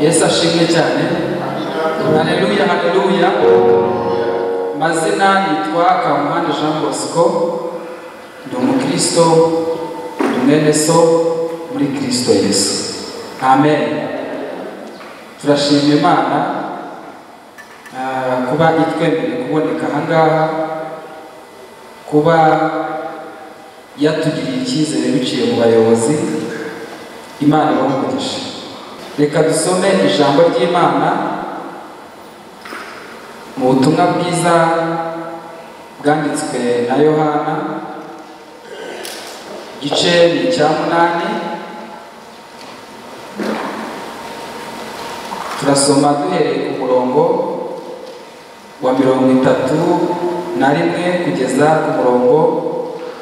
yesu ashimwe cyane haleluya haleluya mazina yitwa kamuhanda jean bosco ndi umukristo ndi mwene so muri kristo yesu amen turashima imana ah, kuba itwemereye kuboneka ahangaha kuba yatugiriye icyizere biciye mu bayobozi imana ibahe umugisha reka dusome ijambo ry'imana mu butumwa bwiza bwanditswe na yohana igice ni icya munani turasoma duhereye ku murongo wa mirongo itatu na rimwe kugeza ku murongo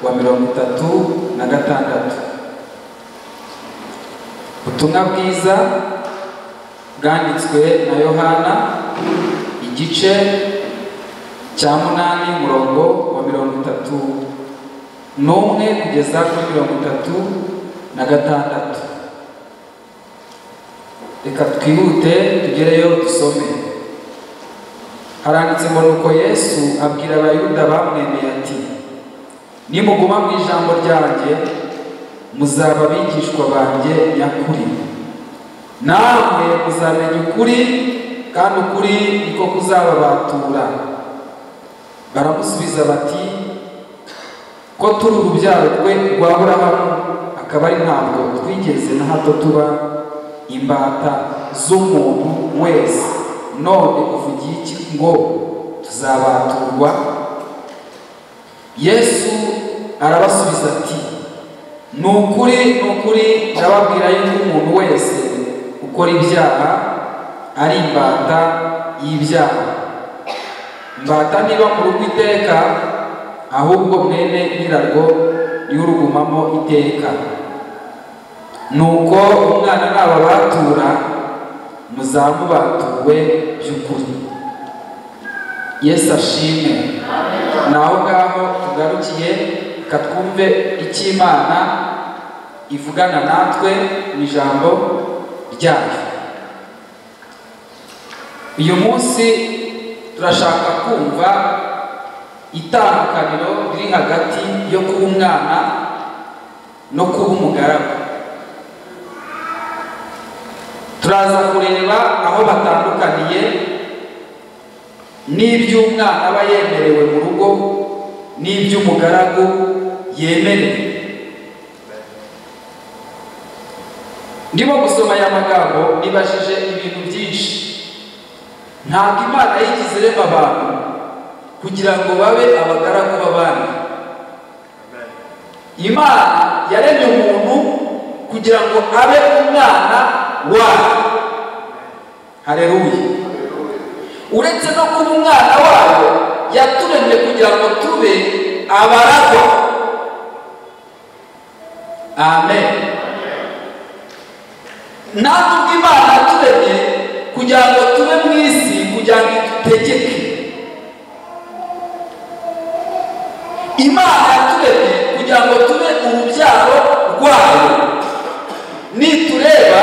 wa mirongo itatu na gatandatu ubutumwa bwiza bwanditswe na yohana igice cya munani umurongo wa mirongo itatu n'umwe kugeza kuri mirongo itatu na gatandatu reka twihute tugereyo dusome haranditse ngo nuko yesu abwira abayuda bamwemeye ati nimuguma mu ijambo ryanjye muzaba abigishwa banjye nyakuri namwe muzamenya ukuri kandi ukuri niko kuzababatura baramusubiza bati ko turi urubyaro rwe rwa burahamu akaba ari ntabwo twigeze na hato tuba imbata z'umuntu wese none uvugiye iki ngo tuzabaturwa yesu arabasubiza ati ni ukuri ni ukuri ndababwira yuko umuntu wese ukora ibyaha ari imbata y'ibyaha imbata niba mu rugo iteka ahubwo mwene nyirarwo y'urugumamo iteka nuko umwana n'ababatura muzamubatuwe by'ukuri yesu ashimwe ni aho ngaho tugarukiye reka twumve icyo imana ivugana natwe mu ijambo ryayo uyu munsi turashaka kumva itandukaniro riri hagati yo kuba umwana no kuba umugaragu turaza kureba aho batandukaniye n'iby'umwana aba yemerewe mu rugo n'iby'umugaragu yemerewe ndimo gusoma aya magambo nibajije ibintu byinshi ntabwo imana yigeze irema abantu kugira ngo babe abagaragu b'abandi imana yaremye umuntu kugira ngo abe umwana wayo hareruye uretse no kuba umwana wayo yaturemye kugira ngo tube abaragwa amen natwe ubwo imana yaturemye kugira ngo tube mu isi kugira ngo idutegeke imana yaturemye kugira ngo tube urubyaro rwayo nitureba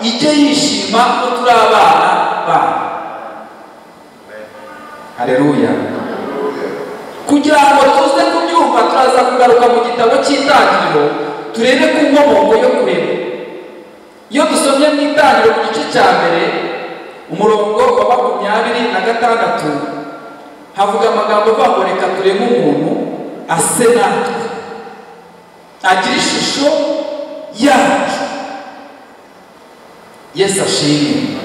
ijye yishima ko turi abana bayo hareruya kugira ngo tuze kubyumva turaza kugaruka mu gitabo cy'intangiriro turebe ku nkomoko yo kurema iyo dusomye mu itangiriro mu gice cya mbere umurongo wa makumyabiri na gatandatu havuga amagambo avuga ngo reka turebe umuntu ase natwe agira ishusho yacu yesu ashimwe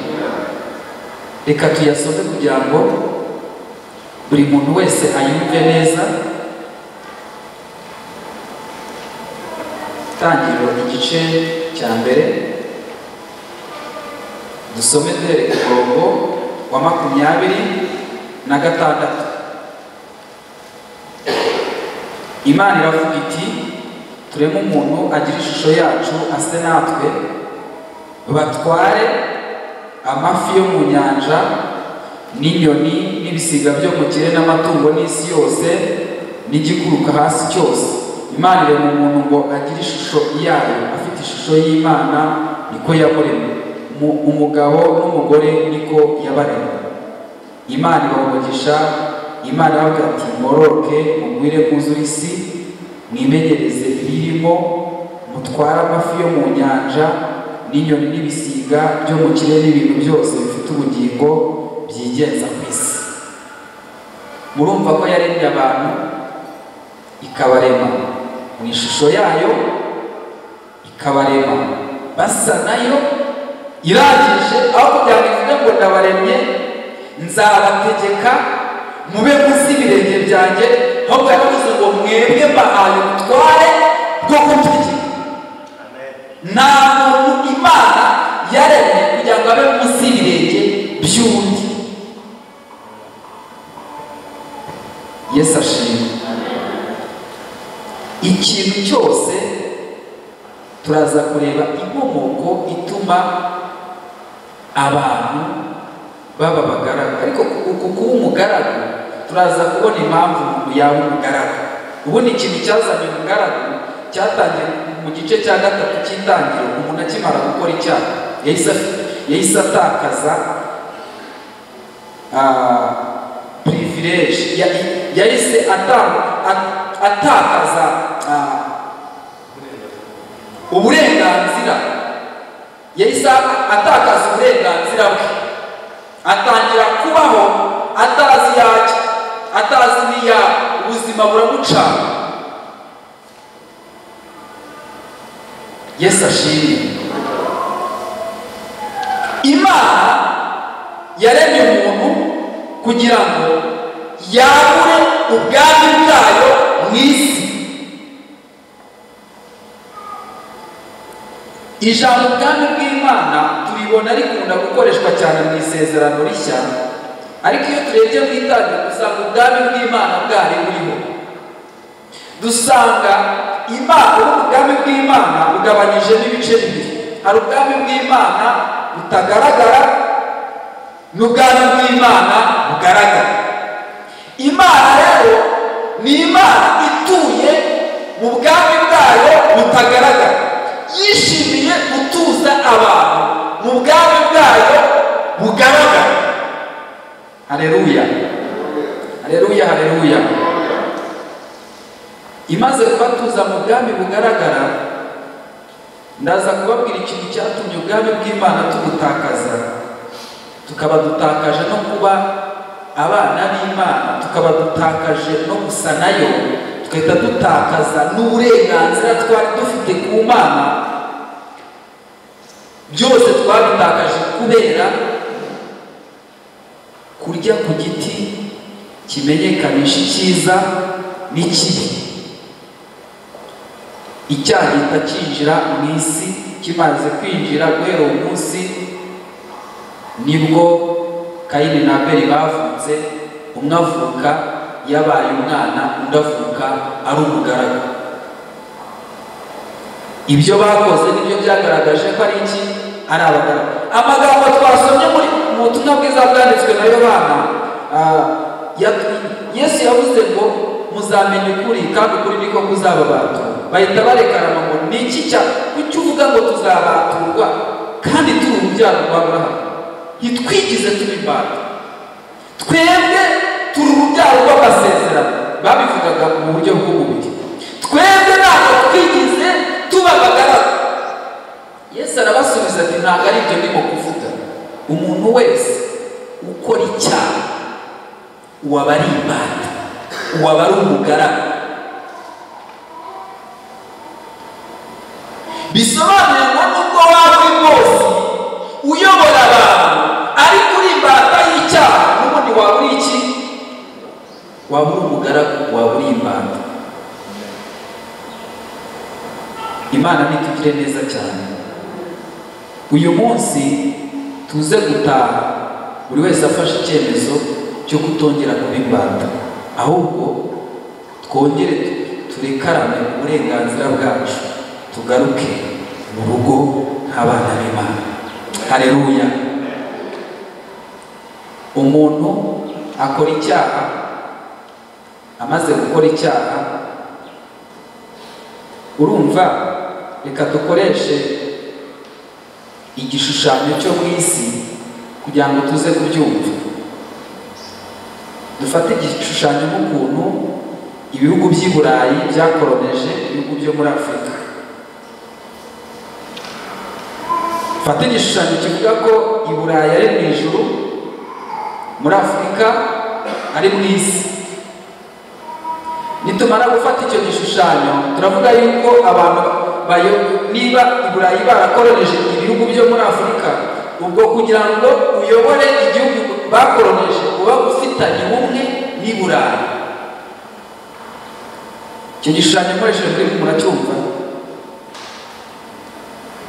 reka tuyasome kugira ngo buri muntu wese ayumve neza tangiriro igice cya mbere dusome duhere ku murongo wa makumyabiri na gatandatu imana iravuga iti tureme umuntu agira ishusho yacu ase natwe batware amafi yo mu nyanja n'inyoni n'ibisiga byo mu kirere n'amatungo n'isi yose n'igikuruka hasi cyose imana irema umuntu ngo agire ishusho yayo afite ishusho y'imana niko yamuremye mu- umugabo n'umugore niko yabaremye imana ibaha umugisha imana iravuga ati mororoke mugwire mwuzure isi mwimenyereze ibiyirimo mutware amafi yo mu nyanja n'inyoni n'ibisiga byo mu kirere n'ibintu byose bifite ubugingo byigenza ku isi murumva ko yaremye abantu ikabarema mu ishusho yayo ikabarema basa nayo irangije aho kugira ngo ivuge ngo ndabaremye nzabategeka mube munsi y'ibirenge byanjye ahubwo yaravuze ngo mwebwe mbahaye ubutware bwo kubitegeka nta muntu imana yaremye kugira ngo abe munsi y'ibirenge by'undi yesu ashimwe ikintu cyose turaza kureba inkomoko ituma abantu baba abagaragu ariko ku- ku kuba umugaragu turaza kubona impamvu umuntu yaba umugaragu ubundi ikintu cyazanye umugaragu cyatangiye mu gice cya gatatu cy'intangiriro umuntu akimara gukora icyaha yahise yahise atakaza purivileji yahise ata- a- atakaza ah, uburenganzira yahise atakaza uburenganzira bwe atangira kubaho atazi yajya atazi n'iya ubuzima buramucana yesu ashimwe imana yaremye umuntu kugira ngo yagure ubwami bwayo mu isi ijambo ubwami bw'imana turibona rikunda gukoreshwa cyane mu isezerano rishya ariko iyo turebye mu itangiriro dusanga ubwami bw'imana bwari buriho dusanga imana ubwami bw'imana bugabanyijemo ibice bibiri hari ubwami bw'imana butagaragara n'ubwami bw'imana bugaragara imana rero ni imana ituye mu bwami bwayo butagaragara yishimiye gutuza abantu mu bwami bwayo bugaragara hareruya hareruya hareruya imaze kubatuza mu bwami bugaragara ndaza kubabwira ikintu cyatumye ubwami bw'imana tubutakaza tukaba dutakaje no kuba abana b'imana tukaba dutakaje no gusa nayo tugahita dutakaza n'uburenganzira twari dufite ku mana byose twabitakaje kubera kurya ku giti kimenyekanisha icyiza n'ikibi icyaha gihita cyinjira mu isi kimaze kwinjira guhera uwo munsi nibwo kayini na abeli bavutse umwe avuka yabaye umwana undi avuka ari umugaragu ibyo bakoze nibyo byagaragaje ko ari iki ari abagaragu amagambo twasomye muri mu butumwa bwiza bwanditswe na yohana ah, ya- yesu yavuze ngo muzamenya ukuri kandi ukuri niko kuzababatura bahita barekarana ngo ni iki cya kuki uvuga ngo tuzabaturwa kandi turi urubyaro rwa aburahamu ntitwigize tuba imbata twebwe turi urubyaro rw'amasezerano babivugaga mu buryo bw'umubiri twebwe ntabwo twigize tuba abagaragu yesu arabasubiza ati ntabwo ari ibyo ndimo kuvuga umuntu wese ukora icyaha uwaba ari imbata uwaba ari umugaragu bisobanuye ngo nubwo waba uri bwose uyobora abantu ariko uri imbata y'icyaha n'ubundi waba uri iki waba uri umugaragu waba uri imbata imana nitugire neza cyane uyu munsi tuze gutaha buri wese afashe icyemezo cyo kutongera kuba imbata ahubwo twongere tu- turekarane uburenganzira bwacu tugaruke mu rugo nk'abana b'imana hareruya umuntu akora icyaha amaze gukora icyaha urumva reka dukoreshe igishushanyo cyo mu isi kugira ngo tuze kubyumva dufate igishushanyo nk'ukuntu ibihugu by'i burayi byakoroneje ibihugu byo muri afurika fate igishushanyo kivuga ko i burayi ari mu ijuru muri afurika ari mu isi nitumara gufata icyo gishushanyo turavuga yuko abantu bayo niba i burayi barakoroneje ibihugu byo muri afurika ubwo kugira ngo uyobore igihugu bakoroneje uba ufitanye ubumwe n'i burayi icyo gishushanyo nkoreshejwe muracyumva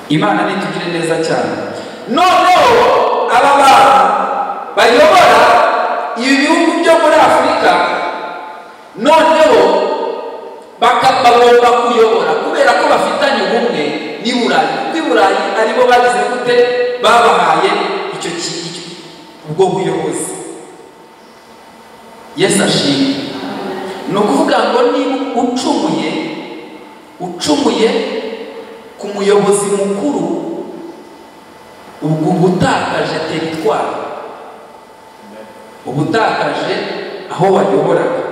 imana nitugire neza cyane noneho aba bantu bayobora ibi bihugu byo muri afurika noneho bagomba kuyobora kubera ko bafitanye ubumwe n'i burayi kuko i burayi aribo bagize gute babahaye icyo kintu ubwo buyobozi yesu ashimwe ni ukuvuga ngo niba ucumuye ucumuye ku muyobozi mukuru ubwo ubutakaje teritwari ubutakaje aho wayoboraga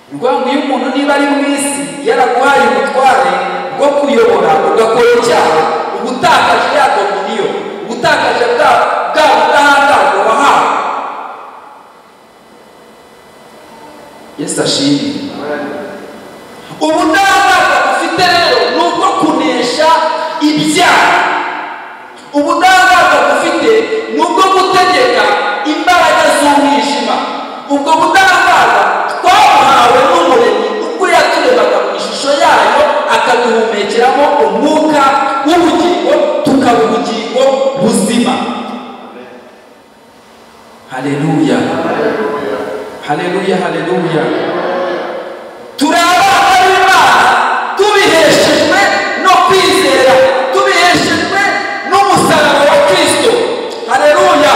ni ukuvuga ngo iyo umuntu niba ari mu isi yaraguhaye ubutware bwo kuyobora ugakora icyaha uba utakaje ya dominiyo uba utakaje bwa budahangarwa wahawe yesu ashimwe ubudahangarwa dufite rero ni ubwo kunesha ibyaha ubudahangarwa dufite ni ubwo gutegeka imbaraga z'umwijima ubwo budahangarwa twabuhawe n'umuremyi ubwo yaturebaga mu ishusho yayo akaduhumekeramo umwuka w'ubugingo tukaba ubugingo buzima haleluya haleluya haleluya turi abana b'imana tubiheshejwe no kwizera tubiheshejwe n'umusaraba wa kirisito haleluya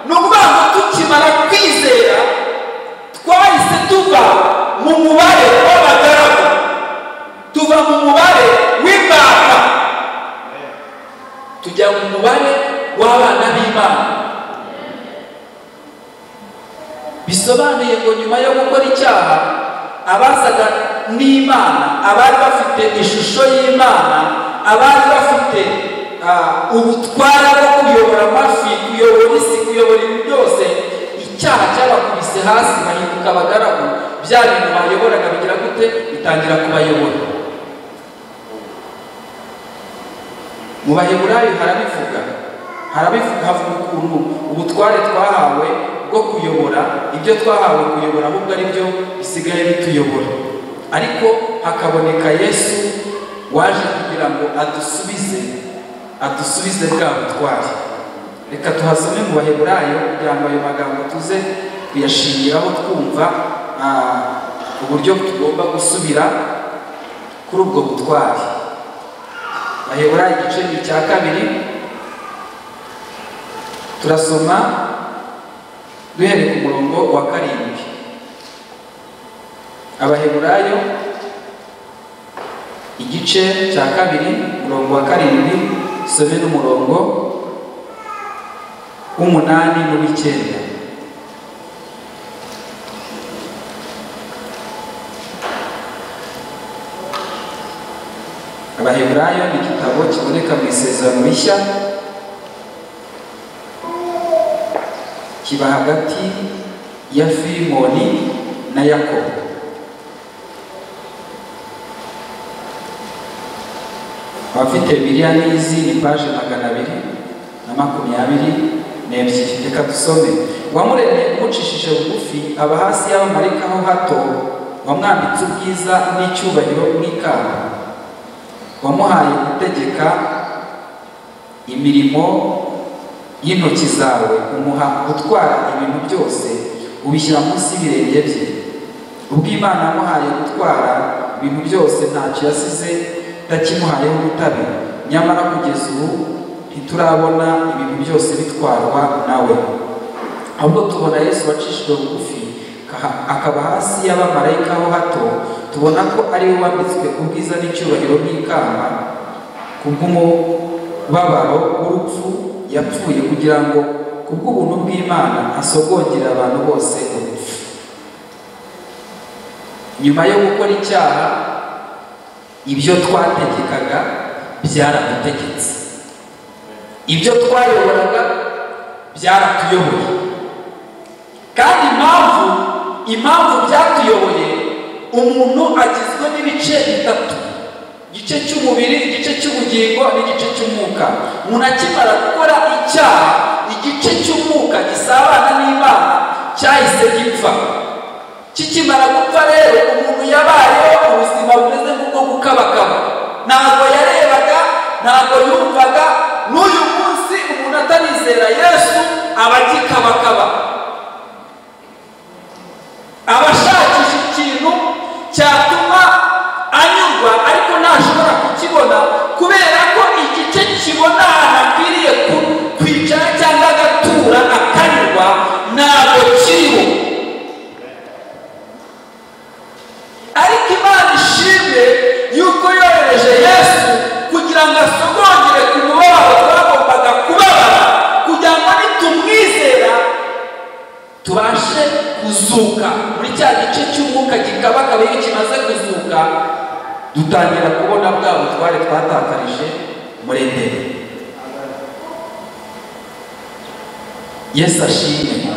ni ukuvuga ngo tukimara kwizera twahise tuva mu mubare w'abagaragu tuva mu mubare w'imbata tujya mu mubare w'abana b'imana bisobanuye ngo nyuma yo gukora icyaha abasaga n'imana abari bafite ishusho y'imana abari bafite ah, ubutware bwo kuyobora amafi kuyobora isi kuyobora ibintu byose icyaha cyabakubise hasi bahinduka abagaragu bya bintu bayoboraga bigira gute bitangira kubayobora mu baheburayo harabivuga harabivuga havuga ukuntu ubutware twahawe bwo kuyobora ibyo twahawe kuyobora ahubwo ari byo bisigaye bituyobora ariko hakaboneka yesu waje kugira ngo adusubize adusubize bwa butware reka tuhasome mu baheburayo kugira ngo ayo magambo tuze kuyashingiraho twumva ah, uburyo tugomba gusubira kuri ubwo butware bahebura igice ni icya kabiri turasoma duhereye ku murongo wa karindwi abaheburayo igice cya kabiri umurongo wa karindwi dusome n'umurongo w'umunani n'uw'icyenda abaheburayo ni igitabo kiboneka mu isezerano rishya kiba hagati ya filimoni na yakobo abafite biriya n'izi ni paje magana abiri na makumyabiri n'ebyiri reka dusome uwamuremye umucishije bugufi aba hasi y'abamarika ho hato wamwambitse ubwiza n'icyubahiro n'ikamba wamuhaye gutegeka imirimo y'intoki zawe umuha gutwara ibintu byose ubishyira munsi y'ibirenge bye ubwo imana yamuhaye gutwara ibintu byose ntacyo yasize itakimuhayeho ubutabera nyamara kugeza ubu ntiturabona ibintu byose bitwarwa nawe ahubwo tubona yesu wacishijwe bugufi akaba hasi y'abamarayika ho hato tubona ko ari we wambitswe ubwiza n'icyubahiro n'ikamba kubw'umu kubabaro w'urupfu yapfuye kugira ngo kubw'ubuntu bw'imana asogongere abantu bose urupfu nyuma yo gukora icyaha ibyo twategekaga byaradutegetse ibyo twayoboraga byaratuyoboye kandi impamvu impamvu byatuyoboye umuntu agizwe n'ibice bitatu igice cy'umubiri igice cy'ubugingo n'igice cy'umwuka umuntu akimara gukora icyaha igice cy'umwuka gisabana n'imana cyahise gipfa kikimara gupfa rero umuntu yabayeho ubuzima bumeze nk'ubwo gukabakaba ntabwo yarebaga ntabwo yumvaga n'uyu munsi umuntu atanizera yesu aba agikabakaba aba ashakisha ikintu cyatuma anyurwa ariko ntashobora kukibona kubera ko igice kibona ahantu akwiriye kwicara cyangwa agatura akanyurwa ntabwo kiriho ariko imana ishimwe yuko yohereje yesu kugira ngo asogongere ku mubabaro twagombaga kubabara kugira ngo nitumwizera tubashe kuzuka muri cya gice cy'umwuka gikabakaba iyo kimaze kuzuka dutangira kubona bwa butware twatakarije muri ndebe yesu ashimwe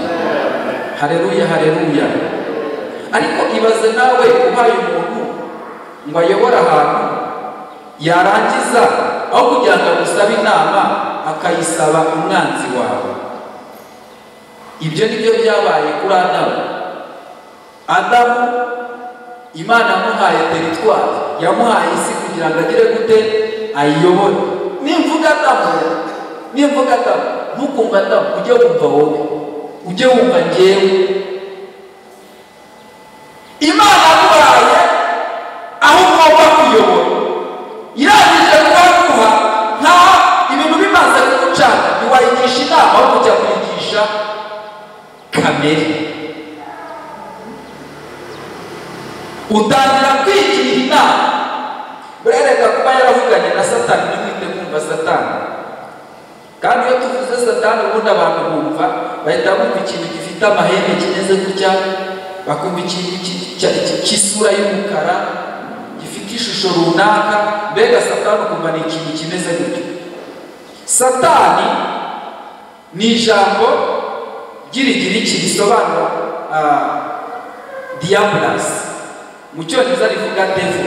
hareruya hareruya ariko ibaze nawe ubaye umuntu ngo ayobore ahantu yarangiza aho kugira ngo agusabe inama akayisaba umwanzi wawe ibyo ni byo byabaye kuri adamu adamu imana yamuhaye teritwari yamuhaye isi kugira ngo agire gute ayiyobore nimvuga adamu nimvuga adamu ntukumva adamu ujye wumva wowe ujye wumva ngewe imana yaguhaye aho ugomba kuyobora irangije kubaguha nkaho ibintu bimaze kugucana ntiwayigisha inama aho kujya kuyigisha kamere utangira kwigira inama urereka kuba yaravuganye na satani ntiwite kumva satani kandi iyo tuvuze satani ubundi abantu bumva bahita bumva ikintu gifite amahembe kimeze gutya bakumva ikintu cy'isura y'umukara gifite ishusho runaka mbega satani ukumva ni ikintu kimeze gutyo satani ni ijambo ry'irigiriki risobanura diyaburasi mu cyongereza rivuga devu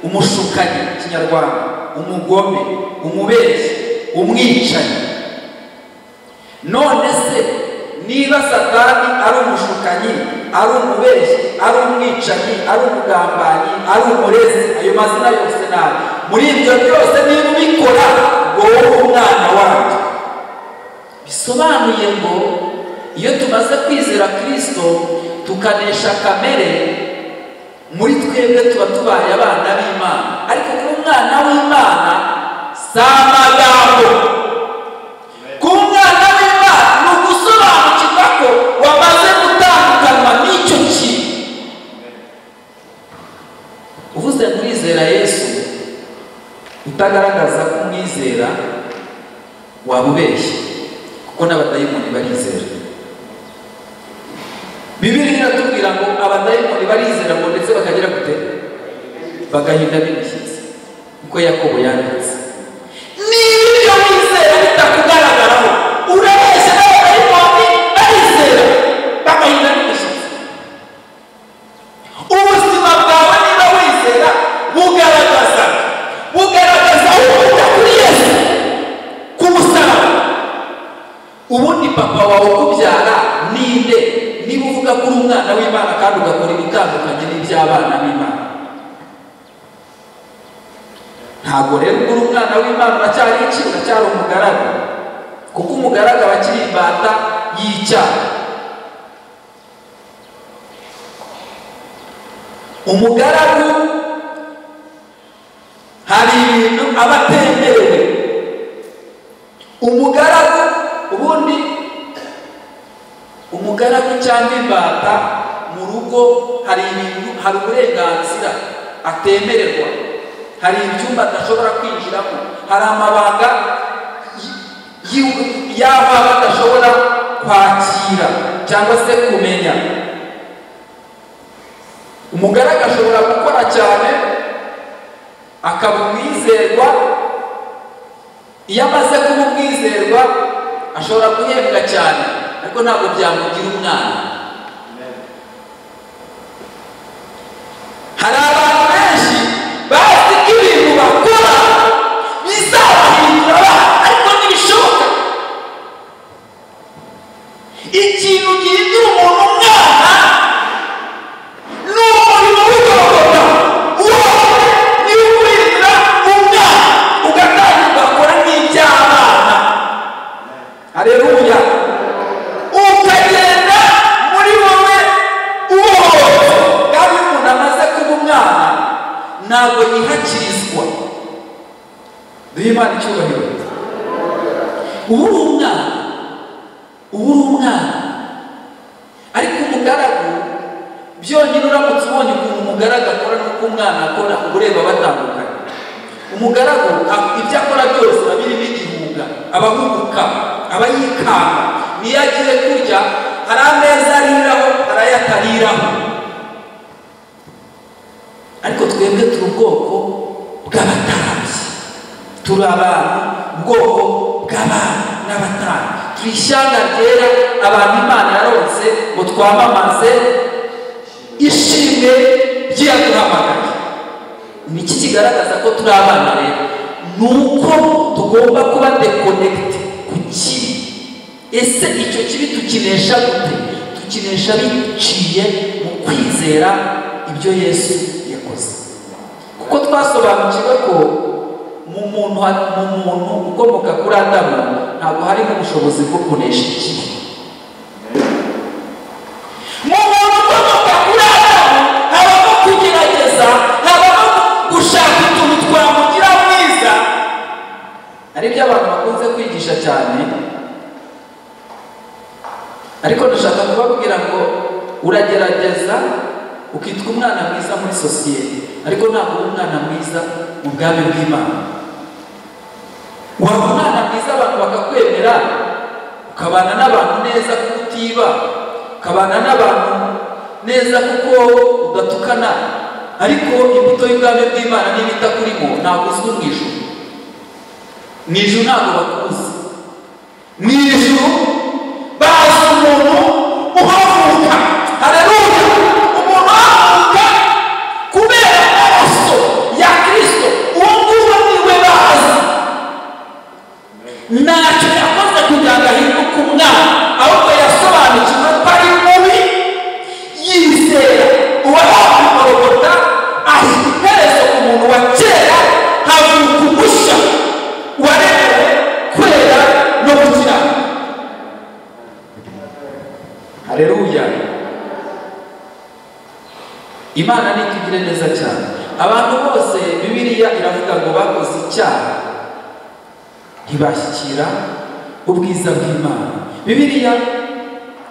umushukanyi kinyarwanda umugome umubeshyi umwicanyi none se niba satani ari umushukanyi ari umubeshyi ari umwicanyi ari umugambanyi ari umurezi ayo mazina yose nabi muri ibyo byose niba ubikora ngo wowe umwana wabyo bisobanuye ngo iyo tumaze kwizera kirisito tukanesha kamere muri twebwe tuba tubaye abana b'imana ariko kuba umwana w'imana si amagambo kuba umwana w'imana ni ugusobanukirwa ko wamaze gutandukanwa n'icyo kintu uvuze kurizera yesu utagaragaza ko umwizera waba ubeshye kuko n'abadayimoni barizera bibiri iratubwira ngo abadayimoni barizera ngo ndetse bakagira gute bagahinda b'imishyitsi uko yakobo yanditse niba ibyo wizera bitakugaragaraho urabeshya n'abadayimoni barizera bagahinda b'imishyitsi ubuzima bwawe niba wizera bugaragaza bugaragaza aho ukunda kuri yesu ku musaraba ubundi papa wawe ukubyara ninde niba uvuga ko uri umwana w'imana kandi ugakora ibitandukanye n'iby'abana b'imana ntabwo rero ubwo uri umwana w'imana uracyari iki uracyari umugaragu kuko umugaragu aba akiri imbata y'icyaha umugaragu hari ibintu aba atemerewe umugaragu ubundi umugaragu cyangwa imbata mu rugo hari ibintu hari uburenganzira atemererwa hari ibyumba adashobora kwinjiramo hari amabanga yiw- yaba badashobora kwakira cyangwa se kumenya umugaragu ashobora gukora cyane akaba umwizerwa iyo amaze kuba umwizerwa ashobora guhembwa cyane ariko ntabwo byamugira umwana hari abantu benshi bazi ko ibintu bakora bizabahindura abantu ariko ntibishoboka ikintu gihindura umuntu umwana ni umurimo w'igogorwa uwo ni wo guhindura umwana ugatangira ugakora nk'iby'abana hareruya ukagenda muri wowe ubohowe kandi iyo umuntu amaze kuba umwana ntabwo yihakirizwa duhe imana icyubahiro ubu uri umwana ubu uri umwana ariko umugaragu byonyine uramutse ubonye ukuntu umugaragu akora n'uko umwana akora uba ureba batandukanye umugaragu a- ibyo akora byose aba birimo igihuga aba ahubuka aba yikanga niyo agiye kurya hari ameza ariraho hari ayo atariraho ariko twebwe turi ubwoko bw'abatambyi turi abantu ubwoko bw'abantu n'abatambyi turi ishyanga ryera abantu imana yaronse ngo twamamaze ishimwe ry'iyaduhamagaye ni iki kigaragaza ko turi abana rero ni uko tugomba kuba dekonegite ku kibi ese icyo kibi tukinesha gute tukinesha biciye mu kwizera ibyo yesu yakoze kuko twasobanukiwe ko mu muntu ha- mu muntu ukomoka kuri adamu ntabwo harimo ubushobozi bwo kunesha ikibi mu muntu ukomoka kuri adamu habamo kugerageza habamo gushaka utuntu twamugira mwiza ari byo abantu bakunze kwigisha cyane ariko ndashaka kubabwira ngo uragerageza ukitwa umwana mwiza muri sosiyete ariko ntabwo uri umwana mwiza mu bwami bw'imana waba umwana mwiza abantu bakakwemera ukabana n'abantu neza kuko utiba ukabana n'abantu neza kuko udatukana ariko imbuto y'ubwami bw'imana niba itakurimo ntabwo uzwi mu ijuru mu ijuru ntabwo bakuzi mu ijuru bazi umuntu uhavuka hareruya umuntu uhavuka kubera amaraso ya kirisito uwo nguwo niwe bazi ntacyo yakoze kugira ngo ahinduke umwana ahubwo yasobanukiwe ko ari mubi yizera uwahawe korogota ashyira iherezo ku muntu wa kera havuka umushya waremewe kwera no gukiranuka hareruya imana nitugire neza cyane abantu bose bibiliya iravuga ngo bakoze icyaha ntibashyikira ubwiza bw'imana bibiliya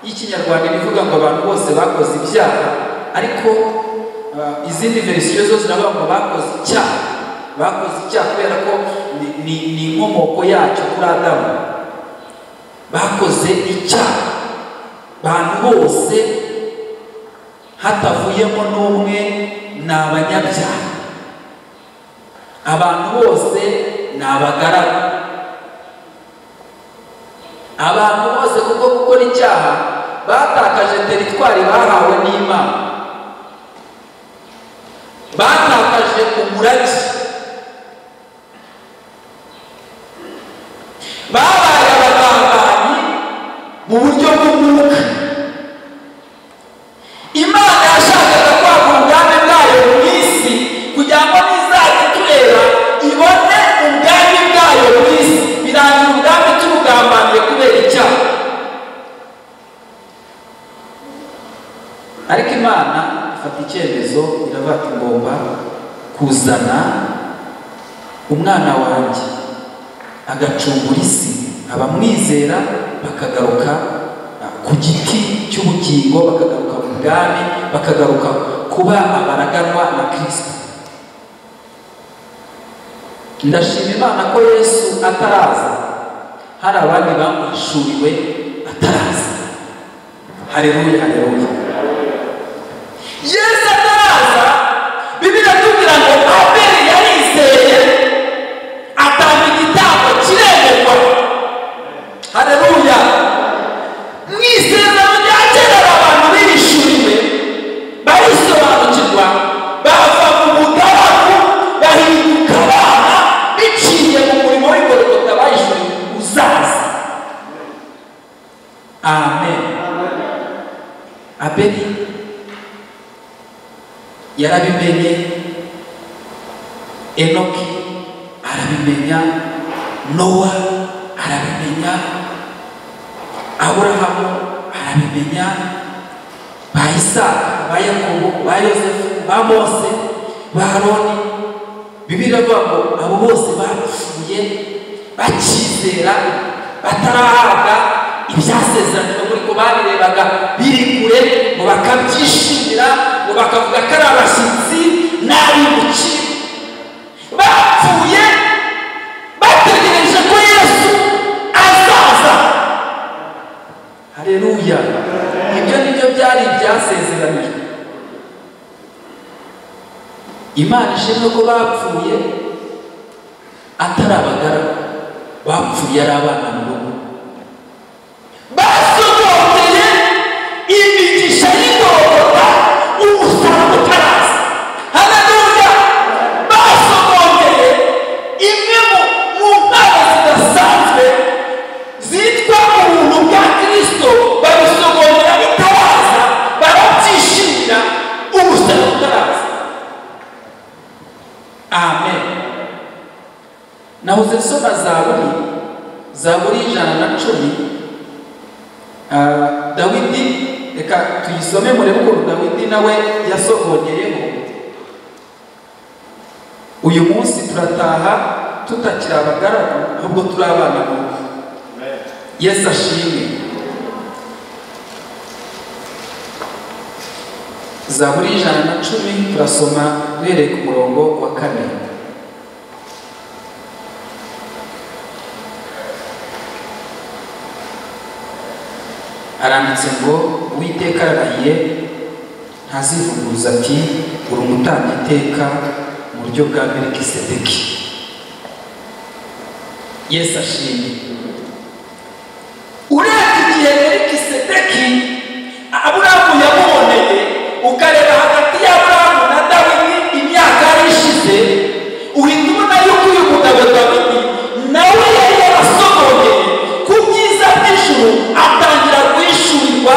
y'ikinyarwanda iravuga ngo abantu bose bakoze ibyaha ariko uh, izindi verisiyo zo ziravuga ngo bakoze icyaha bakoze icyaha kubera ko ni- ni- ni inkomoko yacyo kuri adamu bakoze icyaha abantu bose hatavuyemo n'umwe ni abanyabyaha abantu bose ni abagaragu abantu bose kuko gukora icyaha batakaje teritwari bahawe n'imana batakaje umurage babaye abagambanyi mu buryo bw'umwuka imana yashakaga kwagura ubwami bwayo mu isi kugira ngo nizaza itureba ibone ubwami bwayo mu isi birangira ubwami tubugambaniye kubera icyaha ariko imana ifata icyemezo iravuga ati ngomba kuzana umwana wanjye agacungura isi abamwizera bakagaruka ah, ku giti cy'ubugingo bakagaruka mu bwami bakagaruka kuba abaraganwa na kirisito ndashima imana ko yesu ataraza hari abandi bamwishuriwe ataraza hareruya hareruya yesu ataraza bibiliya atubwira ngo abeli yarizeye atanga igitambo kiremerwa hareruya mu isezerano rya kera hari abantu bihishuriwe barisobanukirwa bava mu bugaragu bahinduka abana biciye mu murimo w'ingororota bahishuriwe uzaza amen abeli yarabimenye enoki arabimenya nowa arabimenya aburahamu arabimenya ba isaka ba yakobo ba yosefu ba mose ba aroni bibiliya avuga ngo abo bose bapfuye bakizera batarahabwa ibyasezeranywe muri ko babirebaga biri kure ngo bakabyishimira ngo bakavuga ko ari abashyitsi n'abimukira bapfuye bategereje ko yesu azaza hareruya ibyo nibyo byari ibyasezeranijwe imana ishimwe ko bapfuye atari abagara bapfuye ari abana mu rugo basobanuriye imigisha y'igororwa umusaraba utaraza haleluya basobanuriye imwe mu- mu mpano zidasanzwe zitwa ubuntu bwa kirisito babisobanurira bitaraza barabyishimira umusaraba utaraza amen nahoze nsoma zaburi zaburi ijana na cumi Ah, dawidi reka tuyisome murebe ukuntu dawidi nawe yasohogeyeho uyu munsi turataha tutakiri abagaragu ahubwo turi abana mu nzu yesu ashimwe zaburi ijana na cumi turasoma duhereye ku murongo wa kane aranditse ngo uwiteka ararahiye ntazivuguruza ati uri umutambyi iteka mu buryo bwa melikisedeki yesu ashimye urebye igihe melikisedeki aburahamu yamuboneye ukareba hagati y'aburahamu na dawidi imyaka yari ishize uhita ubona yuko uyu mugabo dawidi nawe yari yarasohokeye ku byiza by'ijuru atangira guhishurirwa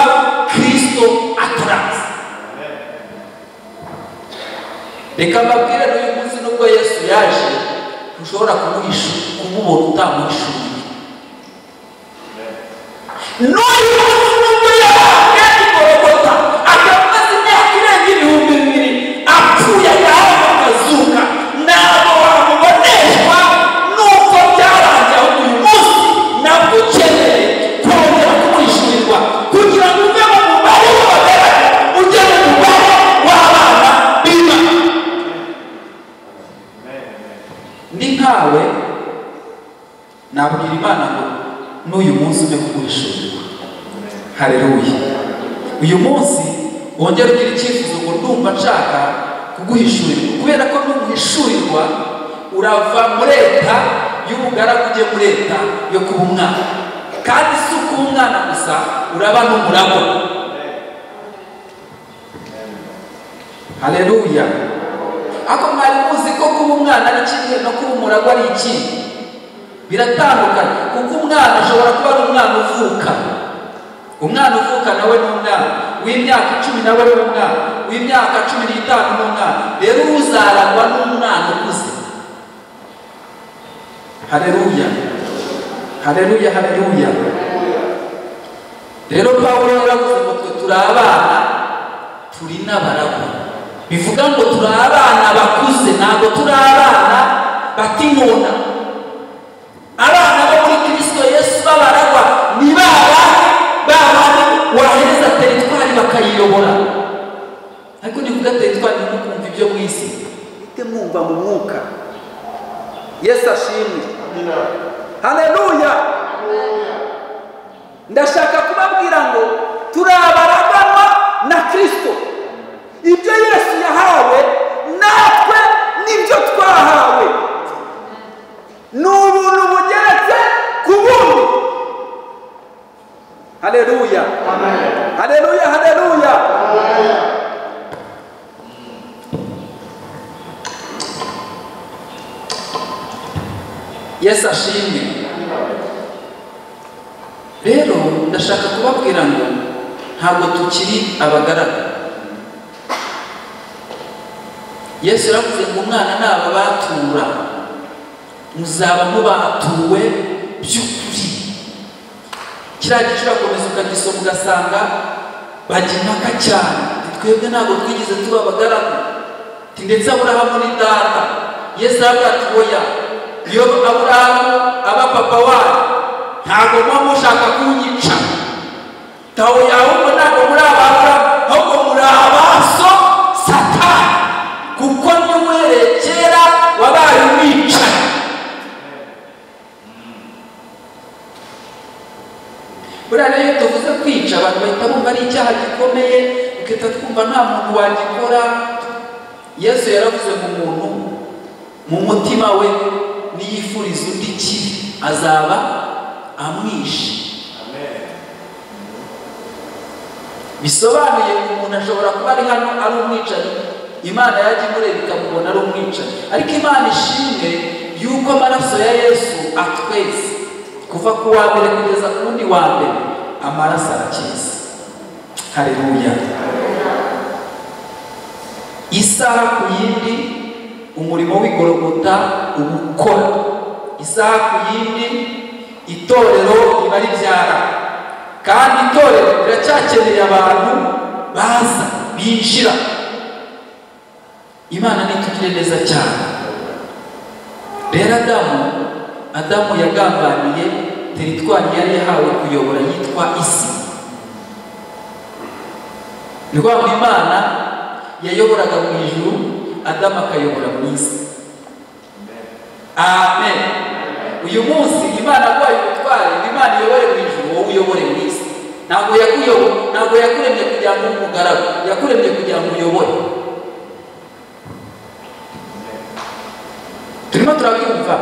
kirisito ataraza reka mbabwire n'uyu munsi nubwo yesu yaje ntushobora kumuhishu- kumubona utamuhishuriye n'uyu munsi nubwo yahabwa igorogota akaba amaze imyaka irenga ibihumbi bibiri apfuye agahawe akazuka ntabwo wamuboneshwa n'uko byarangiye ahubwo uyu munsi nabwo ukeneye kongera kumwishyurirwa kugira ngo uve mu mubare w'abagaragu ujye mu mubare w'abana b'imana ni nkawe nabwira imana ngo n'uyu munsi ujye kumwishyurirwa hareruya uyu munsi wongera ugira icyifuzo ngo ndumva nshaka kuguhishurirwa kubera ko n'umuhishurirwa urava mu leta y'ubugaragu ujye mu leta yo kuba umwana kandi si ukuba umwana gusa uraba n'umuragwa hareruya ariko mwari muzi ko kuba umwana ari kimwe no kuba umuragwa ari ikindi biratandukanye kuko umwana ashobora kuba ari umwana uvuka umwana uvuka nawe ni umwana w'imyaka icumi nawe ni umwana w'imyaka cumi n'itanu ni umwana rero uzaragwa n'umwana ukuze hareruya hareruya hareruya rero pawulo yaravuze ngo twe turi abana turi n'abaragwa bivuga ngo turi abana bakuze ntabwo turi abana batimuna abana bo muri kirisito yesu b'abaragwa ni ba bandi ba bandi wahereza teritwari bakayiyobora ariko ni kuvuga teritwari ni kumva ibyo mu isi mujye mwumva mu mwuka yesu ashimwe haleluya ndashaka kubabwira ngo turi abaraganwa na kirisito ibyo yesu yahawe natwe nibyo twahawe ni ubuntu bugeretse ku bundi hareruya hareruya hareruya yesu ashimwe rero ndashaka kubabwira ngo ntabwo tukiri abagaragu yesu yaravuze ngo umwana ni ababatura muzaba mubatuwe by'ukuri kiriya gice urakomeza ukagisoma ugasanga bajya impaka cyane twebwe ntabwo twigeze tuba abagaragu Ati, ndetse aburahamu ni data yesu aravuga ati oya iyo aburahamu aba papa wayo ntabwo muba mushaka kunyica tawo ahubwo ntabwo muri ababurahamu ahubwo muri abaso satani kuko niwe uhereye kera wabaye umwicanyi buriya rero iyo tuvuze kwica abantu bahita bumva ari icyaha gikomeye bagahita twumva nta muntu wagikora yesu yaravuze ngo umuntu mu mutima we niyifuriza undi ikibi azaba amwishe bisobanuye ngo umuntu ashobora kuba ari hano ari umwicanyi imana yajya imureba ikamubona ari umwicanyi ariko imana ishimwe yuko amaraso ya yesu atwese kuva ku wa mbere kugeza ku wundi wa mbere amaraso arakiza hareruya isaha ku yindi umurimo w'igorogota uba ukora isaha ku yindi itorero riba ribyara kandi itorero riracyakeneye abantu baza binjira imana nitugire neza cyane rero adamu adamu yagambaniye teritwari yari yahawe kuyobora yitwa isi ni ukuvuga imana yayoboraga mu ijuru adamu akayobora mu isi amen uyu munsi imana aguhaye ubutware imana iyobore mu ijuru wowe uyobore mu isi ntabwo yakuyobo- ntabwo yakuremye kugira ngo ube umugaragu yakuremye kugira ngo uyobore turimo turabyumva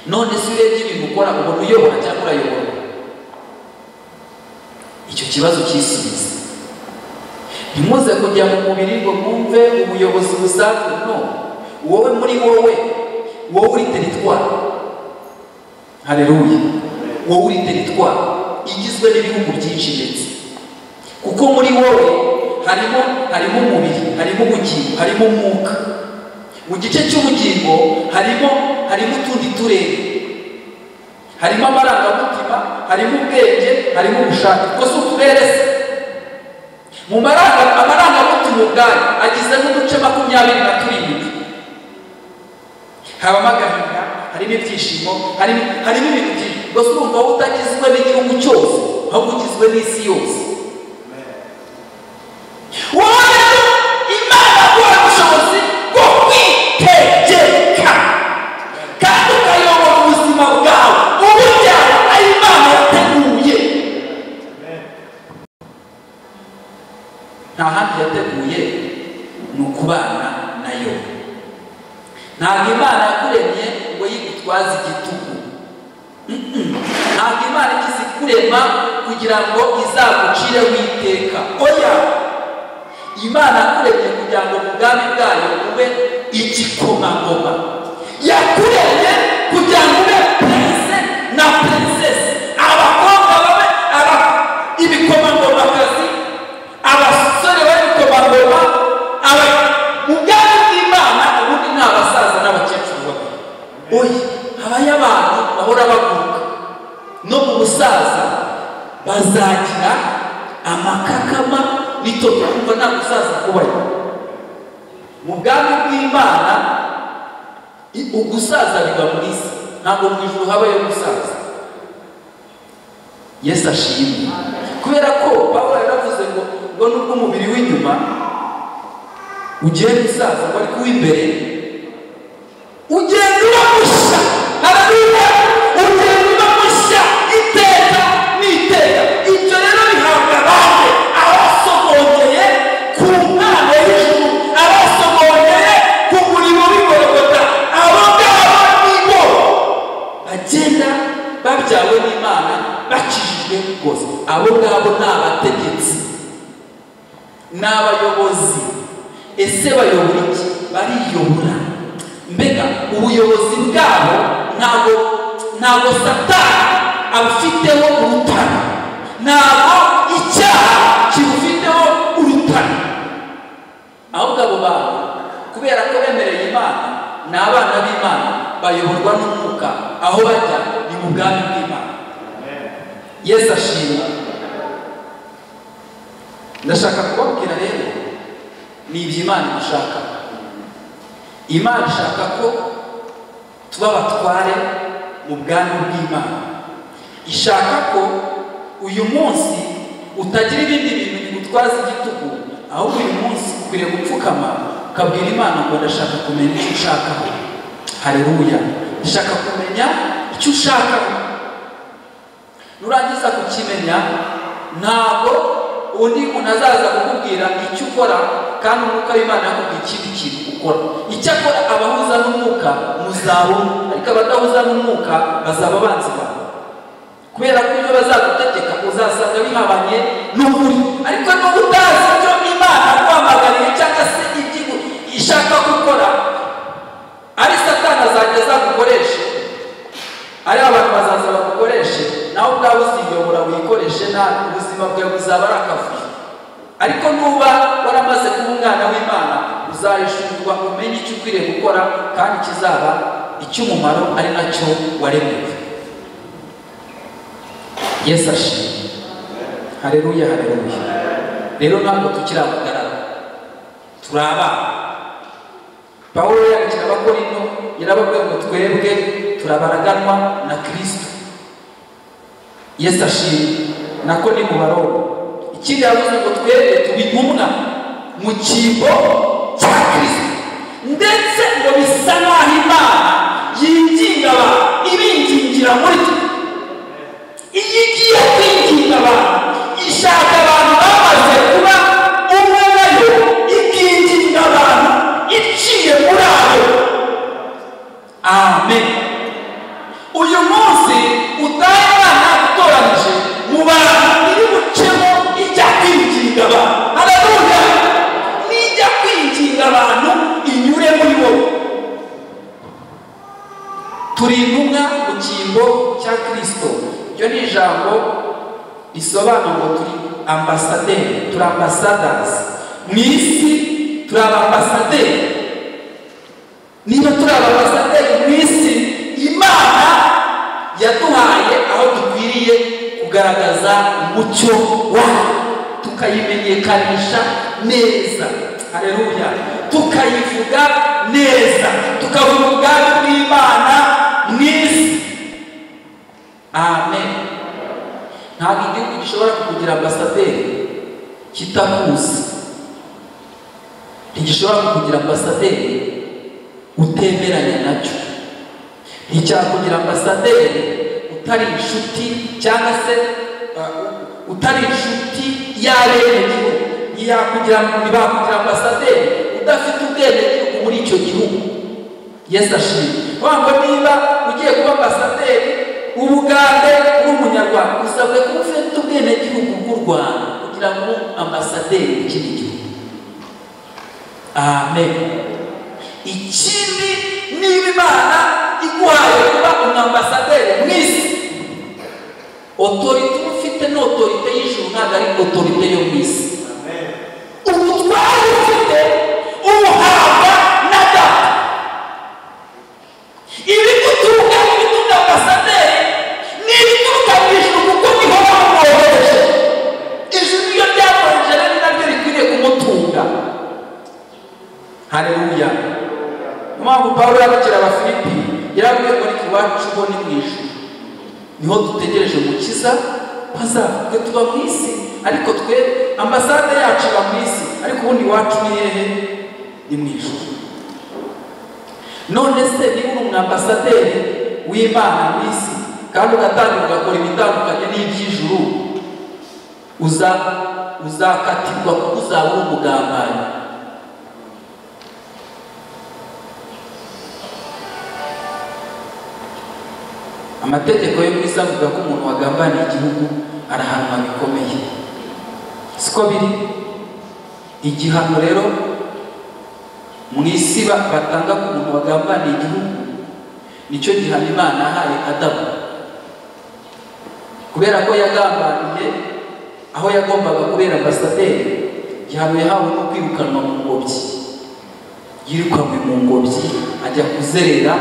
none si urebye ibintu ukora ubona uyobora cyangwa urayobora icyo kibazo cyisubiza ntimuze kujya mu mubiri ngo mwumve ubuyobozi busanzwe no wowe muri wowe wowe uri teritwari hareruye wowe uri teritwari igizwe n'ibihugu byinshi ndetse kuko muri wowe harimo harimo umubiri harimo ubugingo harimo umwuka mu gice cy'ubugingo harimo harimo utundi turere harimo amarangamutima harimo ubwenge harimo ubushake ubwo si uturere se mu maranga- amarangamutima ubwayo agizwe n'uduce makumyabiri na turindwi habamo agahinda harimo ibyishimo harimo harimo ibintu byinshi ubwo si urumva wowe utagizwe n'igihugu cyose ahubwo ugizwe n'isi yose wowe rero imana guha ubushobozi bwo kwitegeka kandi ukayobora ubuzima bwawe uburyo ari imana yateguye nta handi yateguye ni ukubana nayo ntabwo imana yakuremye ngo yigutwaze igitugu Mm-mm. ntabwo imana ikizi kurema kugira ngo izagucireho iteka oya imana yakuremye kugira ngo mu bwami bwayo ube igikomangoma yakuremye kugira ngo ube perezida na perezida abakobwa babe aba ibikomangomakazi abasore b'ibikomangoma aba mu bwami bw'imana ubundi ni abasaza n'abakecuru bamwe oya habayo abantu bahora baguruka no mu busaza bazagira amakakama bityo tukumva nta gusaza kubayo mu bwami bw'imana i- ugusaza biba mu isi ntabwo mu ijuru habayo gusaza yesu ashimwe kubera ko pawulo yaravuze ngo ngo nubwo umubiri w'inyuma ugiye gusaza ngo ariko uw'imbere ugenda uba mushya hararuya ugenda uba mushya ni abayobozi ese bayobora iki bariyobora mbega ubuyobozi bwabo ntabwo ntabwo satani abufiteho urutare ntabwo icyaha kibufiteho urutare ahubwo abo bantu kubera ko bemereye imana ni abana b'imana bayoborwa n'umwuka aho bajya ni mu bwami bw'imana yesu ashima ndashaka kubabwira rero ni ibyo imana ishaka imana ishaka ko tuba abatware mu bwami bw'imana ishaka ko uyu munsi utagira ibindi bintu bigutwaza igitugu ahubwo uyu munsi ukwiriye gupfukama ukabwira imana ngo ndashaka kumenya icyo ushakaho hareruya ndashaka kumenya icyo ushakaho nurangiza kukimenya ntabwo undi muntu azaza kukubwira icyo ukora kandi umwuka w'imana yakubwira ikindi kintu ukora icyakora abahuza n'umwuka muzabona ariko abadahuza n'umwuka bazaba abanzi bawe kubera ko ibyo bazagutegeka uzasanga bihabanye n'ukuri ariko niba utazi icyo imana kwamagariye cyangwa se ibyo ishaka gukora ari satana azajya azagukoreshe ari abantu bazaza bagukoreshe nawe ubwawe uziyobora wikoreshe nabi ubuzima bwawe buzaba ari akavuyo ariko nuba waramaze kuba umwana w'imana uzayishurwa umenye icyo ukwiriye gukora kandi kizaba icy'umumaro ari nacyo waremewe yesu ashimwe hareruya hareruya rero ntabwo tukiri abagarara turi abana pawulo yandikira abakorino yarababwiye ngo twebwe turabaraganwa na kirisito yesu ashimwe nako ni mu baroma ikindi yavuze ngo twebwe tuba intumwa mu cyimbo cya kirisito ndetse ngo bisa n'aho imana yinginga abantu ibingingira muri twe iyi ngiye kwinginga abantu ishaka abantu bamaze kuba umwe nayo ikinginga abantu iciye muri abo amen uyu munsi utahe abana utoranyije mu bantu iri bucemo ijya kwinginga abantu hararuya n'ijya kwinginga abantu inyure muri bo turi intumwa mu cyimbo cya kirisito iryo ni ijambo risobanura ngo turi ambasaderi turi ambasadazi mu isi turi abambasaderi niba turi abambasaderi mu isi imana yaduhaye aho dukwiriye kugaragaza umucyo wayo tukayimenyekanisha neza hareruya tukayivuga neza tukavuga ubwami bw'imana mu isi amen ntabwo igihugu gishobora kukugira ambasaderi kitakuzi ntigishobora kukugira ambasaderi utemeranya nacyo nticyakugira ambasaderi utari inshuti cyangwa se uh, utari inshuti y'abenegihugu ntiyakugira ntibakugira ambasaderi udafite ubwenegihugu muri icyo gihugu yesu ashimwe wamva niba ugiye kuba ambasaderi ubugande bw'umunyarwanda usabwe kuba ufite ubwenegihugu bw'u rwanda kugira ngo ambasaderi w'ikindi gihugu amen ikindi niba imana iguhaye kuba umwambasaderi mu isi otorite uba ufite ni otorite y'ijuru ntabwo ari otorite yo mu isi ubutware ufite ubuhabwa na data ibi guturuka ibituruka ambasaderi ni ibituruka mu ijuru kuko niho bamwohereje ijuru iyo ryamwohereje rero naryo rikwiriye kumutunga hareruya niyo mpamvu pawulo yabikira abafilipi yarabwiye ngo ariko iwacu bo ni mu ijuru niho dutegereje umukiza hazavuge tuba mu isi ariko twe ambasade yacu iba mu isi ariko ubundi iwacu ni hehe ni mu ijuru none se niba uri umwambasaderi w'imana mu isi kandi ugatangira ugakora ibitandukanye n'iby'ijuru uza uzakatirwa kuko uzaba uri umugambanyi amategeko yo mu isi avuga ko umuntu wagambaniye igihugu arahanwa bikomeye siko biri igihano rero mu isi ba- batanga ku muntu wagambaniye igihugu nicyo gihano imana yahaye adamu kubera ko yagambaniye aho yagombaga kubera ambasaderi igihano yahawe no kwirukanwa mu ngobyi yirukanwe mu ngobyi ajya kuzerera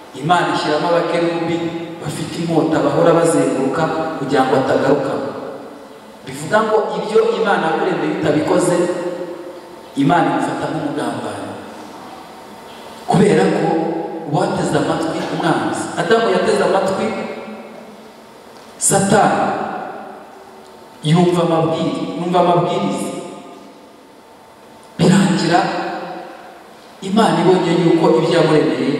imana ishyiramo abakerubi bafite inkota bahora bazenguruka kugira ngo atagaruka bivuga ngo ibyo imana yakuremeye utabikoze imana imufata nk'umugambanyi kubera ko uwateze amatwi umwanzi adamu yateze amatwi satani yumva amabwiriza yumva amabwiriza birangira imana ibonye yuko ibyo yamuremeye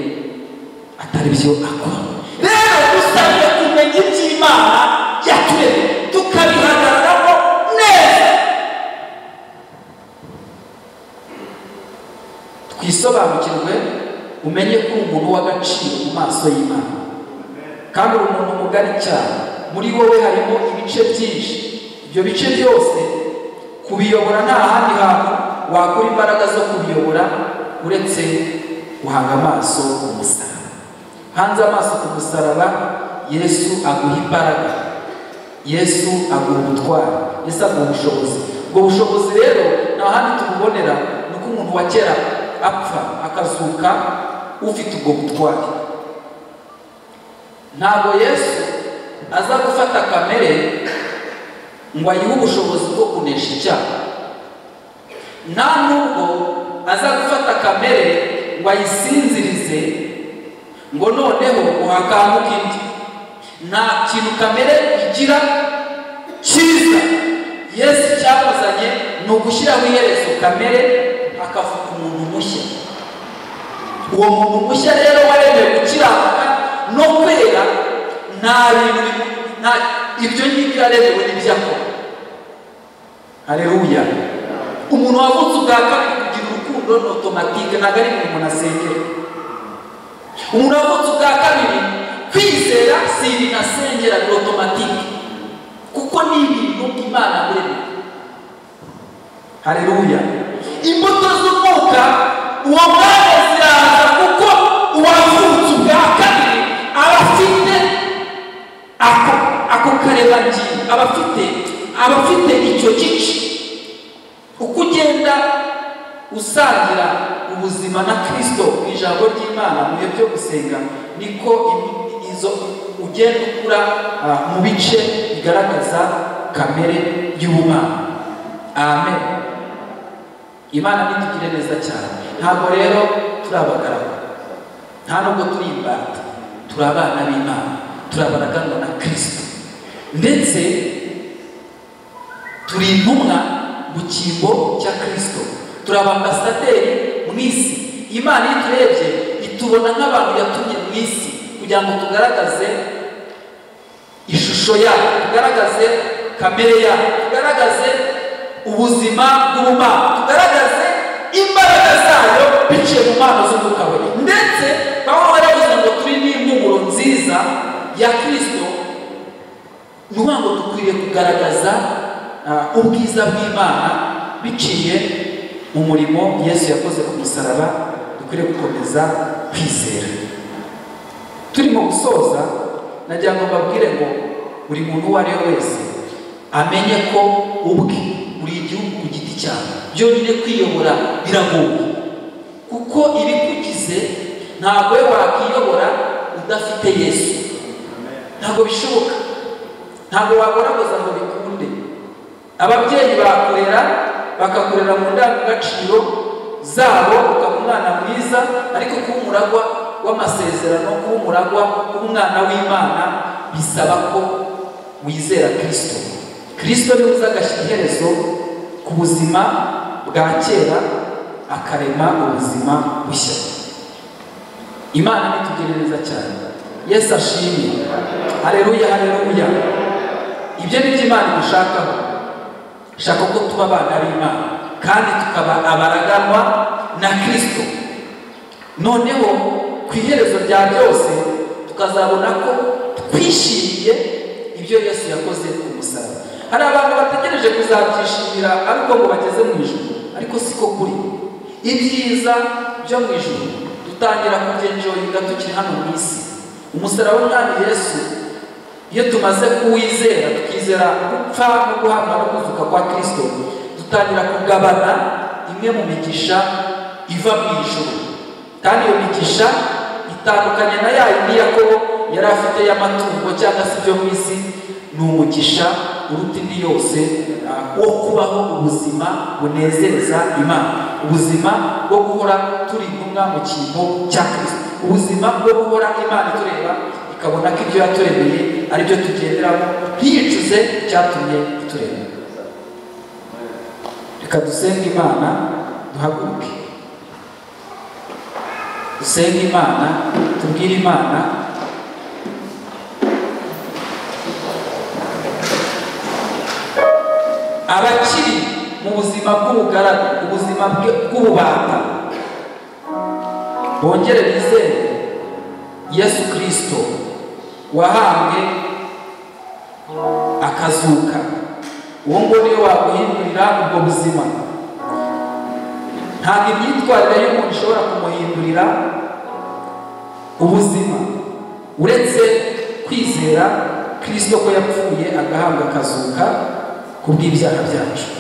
atari byo akora rero dusabwe kumenya iby'imana yaturemye tukabihagararaho neza twisobanukirwe umenye ko uri umuntu w'agaciro mu maso y'imana kandi uri umuntu mugari cyane muri wowe harimo ibice byinshi ibyo bice byose kubiyobora nta handi hantu wakura imbaraga zo kubiyobora uretse guhanga amaso ku musaraba hanze amaso ku musaraba yesu aguha imbaraga yesu aguha ubutwari yesu aguha ubushobozi ubwo bushobozi rero nta handi tububonera ni uko umuntu wa kera apfa akazuka ufite ubwo butwari ntabwo yesu aza gufata kamere ngo ayihe ubushobozi bwo kunesha icyaha nta nubwo aza gufata kamere ngo ayisinzirize ngo noneho uhakanguke indi nta kintu kamere igira cyiza yesu cyamuzanye ni ugushyiraho iherezo kamere hakavuka umuntu mushya uwo muntu mushya rero waremewe gukiranuka no kwera nta bintu bi- nta- ibyo ngibyo yaremewe n'ibyo akora hareruya umuntu wavutse ubwa kabiri kugira urukundo ni otomatike ntabwo ari ibintu umuntu asengera umuntu wavutse ubwa kabiri kwizera si ibintu asengera ni otomatike kuko ni ibintu imana yaremye hareruya imbuto z'umwuka uwo mwanya ziraza kuko uwavutse ubwa kabiri aba afite ako ako karebangingo aba afite aba afite icyo gice uko ugenda usangira ubuzima na kirisito mu ijambo ry'imana mu bihe byo gusenga niko im- izo ugenda ukura ah, mu bice bigaragaza kamere y'ubumana amen imana nitugire neza cyane ntabwo rero turi abagaragu nta nubwo turi imbata turi abana b'imana turi abaraganwa na kirisito ndetse turi intumwa mu cyimbo cya kirisito turi abambasaderi mu isi imana iyo iturebye itubona nk'abantu yatumye mu isi kugira ngo tugaragaze ishusho yayo tugaragaze kamere yayo tugaragaze ubuzima bw'ubumana tugaragaze imbaraga zayo biciye mu mpano z'umwuka we ndetse bamwe baravuze ngo turi n'impumuro nziza ya kirisito ni ukuvuga ngo dukwiriye kugaragaza ah, ubwiza bw'imana biciye mu murimo yesu yakoze ku musaraba dukwiriye gukomeza kwizera turimo gusoza nagira ngo mbabwire ngo buri muntu uwo ari we wese amenye ko ubwe uri igihugu ku giti cyawe byonyine kwiyobora biragoye kuko ibikugize ntabwo we wakwiyobora udafite yesu ntabwo bishoboka ntabwo wagoragoza ngo bikunde ababyeyi bakurera bakakurera mu ndangagaciro zabo ukaba umwana mwiza ariko kuba umuragwa w'amasezerano kuba umuragwa w'umwana w'imana bisaba ko wizera kirisito kirisito niwe uzagashyira iherezo ku buzima bwa kera akarema ubuzima bushya imana nitugire neza cyane yesu ashimye hareruya hareruya ibyo ni byo imana imushakaho ishaka ko tuba abana b'imana kandi tukaba abaraganwa na kirisito noneho ku iherezo rya byose tukazabona ko twishimiye ibyo yesu yakoze ku musaraba hari abantu bategereje kuzabyishimira ariko ngo bageze mu ijoro ariko siko kuri ibyiza byo mu ijoro dutangira kubyenjoyinga tukiri hano mu isi umusaraba w'umwami yesu iyo tumaze kuwizera tukizera gupfa no guhamwa no kuzuka kwa kirisito dutangira kugabana imwe mu migisha iva mu ijoro kandi iyo migisha itandukanye na ya yindi yakobo yari afite y'amatungo cyangwa se ibyo mu isi ni umugisha uruta indi yose uh, wo kubaho ubuzima bunezeza imana ubuzima bwo guhora turi intumwa mu kintu cya kirisito ubuzima bwo guhora imana itureba ikabona ko ibyo yaturemeye ari byo tugenderamo ntiyicuze icyatumye itureba reka dusenge imana duhaguruke dusenge imana tubwire imana abakiri mu buzima bw'ubugaragu ubuzima bwe- bw'ububata bongere bizere yesu kirisito wahambwe akazuka uwo nguwo niwe waguhindurira ubwo buzima ntabwo imyitwarire y'umuntu ishobora kumuhindurira ubuzima uretse kwizera kirisito ko yapfuye agahabwa akazuka ku bw'ibyaha byacu